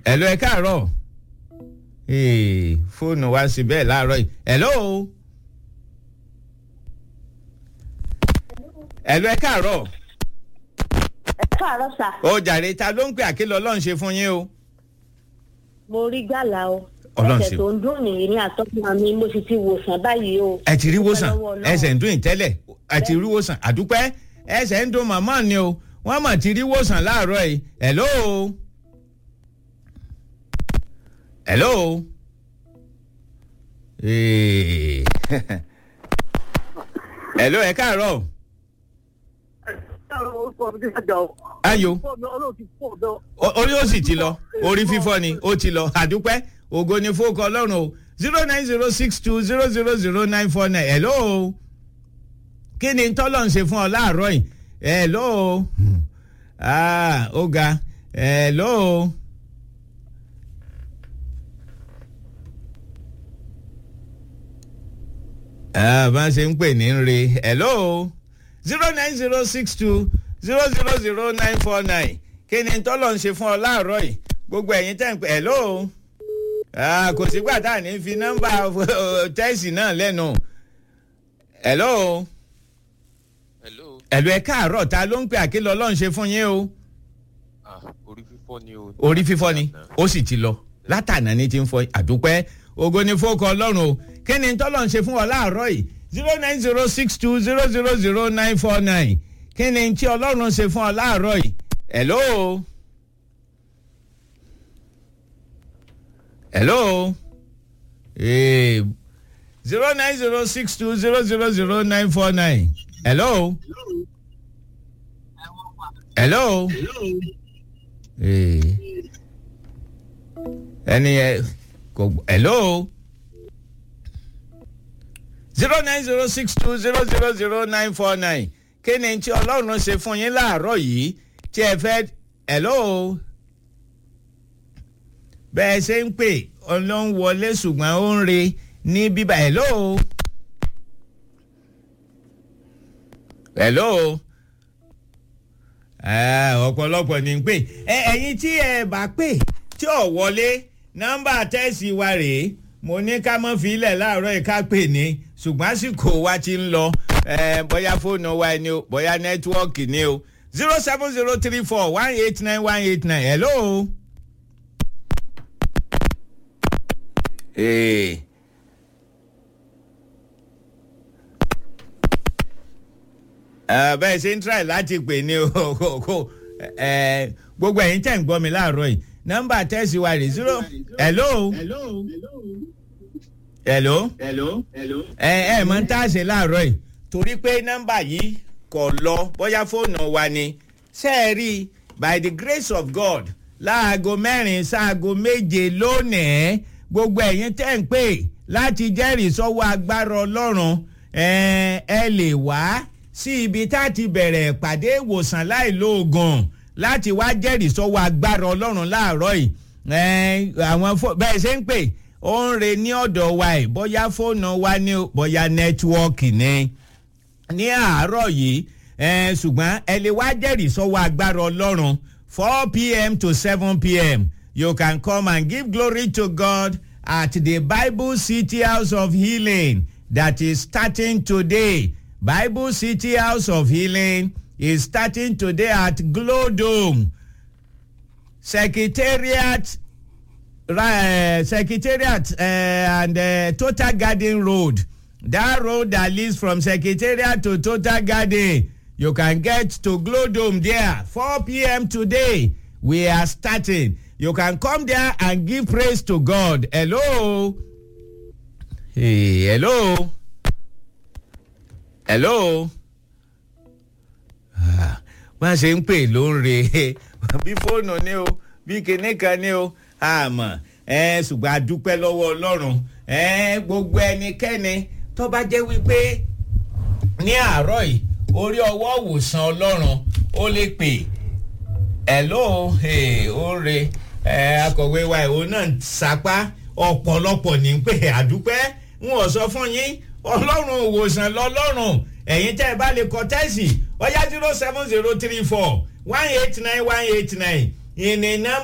ẹ̀lọ́ ẹ káàárọ̀ Ee, fóònù wa sí bẹ́ẹ̀ láàárọ̀ yìí ẹ̀lọ́ o ẹ̀lọ́ ẹ káàárọ̀ ẹ káàárọ̀ sà ó jàre ta ló ń pè àkìlọ̀ ọlọ́run ṣe fún yín o. mo rí gbàlà o Ọlọ́run ẹsẹ̀ ṣe. tó ń dùn nìyí ní àtọ́kùnrin mi mo sì ti wòsàn báyìí o. ẹ ti rí wòsàn Dúpẹ́ lọ́wọ́ Ọlọ́run. ẹsẹ̀ ń dún ìtẹ́lẹ̀ ẹ ti rí wòsàn àdúpẹ́ ẹsẹ̀ ń dún màmá ni o wọ́n mà ti rí wòsàn láàárọ̀ yìí hello hello Ee. hello ẹ káàárọ̀ ayò O- orí ó sì ti lọ orí fífọ́ ni ó ti lọ àdúpẹ́ ògo ni fóòkọ ọlọ́run o zero nine zero six two zero zero zero nine four nine hello kí ni tọ́lọ̀ ń ṣe fún ọ láàárọ̀ yìí hello ah ó ga hello. ah bá a ṣe ń pè ní re hello zero nine zero six two zero zero zero nine four nine kí ni tọ́lọ̀ ń ṣe fún ọ láàárọ̀ yìí gbogbo ẹ̀yin tẹ̀ ń pè hello ah kò sígbà tá à ní fi nọ́mbà tẹ́sì náà lẹ́nu hello hello ẹ̀lú ẹ káàárọ̀ ta ló ń pè àkìlọ̀ ọlọ́run ṣe fún yín o ah orí fífọ́ ni o. orí fífọ́ ni ó sì ti lọ látànà ní ti ń fọ àdúpẹ́ ògo ni fókọ ọlọ́run o kí ni tọ́lọ̀ ń ṣe fún ọ láàárọ̀ yìí zero nine zero six two zero zero zero nine four nine kí ni tí ọlọ́run ṣe fún ọ láàárọ̀ yìí hello hello zero nine zero six two zero zero zero nine four nine hello hello. Eh. ẹni ẹ kò gbọ́ hello zero nine zero six two zero zero zero nine four nine kí ni tí ọlọ́run ṣe fún yín láàárọ̀ yìí tí ẹ fẹ́ hello bẹ́ẹ̀ ṣe ń pè ọlọ́run wọlé ṣùgbọ́n ó ń re ní bíbá hello hello ẹ ọ̀pọ̀lọpọ̀ ní pè ẹ ẹ̀yin tí ẹ bá pè tí ò wọlé nọ́mbà tẹ́sí wa rèé mo ní ká mọ́ filẹ̀ láàárọ̀ yìí ká pè ní ṣùgbọ́n àsìkò wa ti ń lọ ẹ bóyá fóònù wa ni o bóyá nẹ́tíwọ́ọ̀kì ni o zero seven zero three four one eight nine one eight nine hello. Ee. ẹ bẹ́ẹ̀ ṣe ń try láti pè ní o kò kò ẹ gbogbo ẹ̀yin tẹ̀ ń gbọ́ mi láàárọ̀ yìí nọ́mbà tẹ́sí wa rè zero hello hello ẹ ẹ mọ̀ ń tá a ṣe láàárọ̀ yìí torí pé nọ́mbà yìí kò lọ bóyá fóònù wa ni ṣe é rí by the grace of God láago mẹ́rin sáago méje lónìí gbogbo ẹ̀yin tẹ̀ ń pè láti jẹ́rìí sọ́wọ́ agbára ọlọ́run ẹ ẹ lè wá sí ibi tá a ti bẹ̀rẹ̀ ìpàdé ìwòsàn láìlóògùn láti wá jẹ́rìí sọ́wọ́ agbára ọlọ́run láàárọ̀ yìí ẹ àwọn fó- bẹ́ẹ̀ ṣe ń pè ó ń re ní ọ̀dọ̀ wa ẹ̀ bóyá fóònù wa ní o, bóyá nẹ́tíwọ́ọ̀kì ni ní àárọ̀ yìí ẹ ṣùgbọ́n ẹ lè wá jẹ́rìí sọ́wọ́ agbára ọlọ́run four pm to seven pm you can come and give glory to God at the Bible City House of Healing that is starting today. Bible City House of Healing is starting today at Glow Dome. Secretariat uh, Secretariat uh, and uh, Total Garden Road. That road that leads from Secretariat to Total Garden. You can get to Glow Dome there. 4 p.m. today. We are starting. You can come there and give praise to God. Hello. Hey, hello. Hello. Ah, wọ́n ṣe ń pè ló ń re bí fóònù ni o bí kinní kan ni o àmọ́ ẹ ṣùgbọ́n a dúpẹ́ lọ́wọ́ ọlọ́run ẹ gbogbo ẹnikẹ́ni tó bá jẹ́ wípé ní àárọ̀ yìí orí ọwọ́ òwòsàn ọlọ́run ó lè pè hello hey, ó re ẹ akọ̀wé wa ìwò náà ń sapá ọ̀pọ̀lọpọ̀ ní pé àdúpẹ́ ń wọ̀ sọ fún yín ọlọ́run òwòsàn lọ́lọ́run ẹ̀yin tẹ́ ẹ bá lè kọ tẹ́sì ọ̀yá zero seven zero three four one eight nine one eight nine ìní nọ́mbà.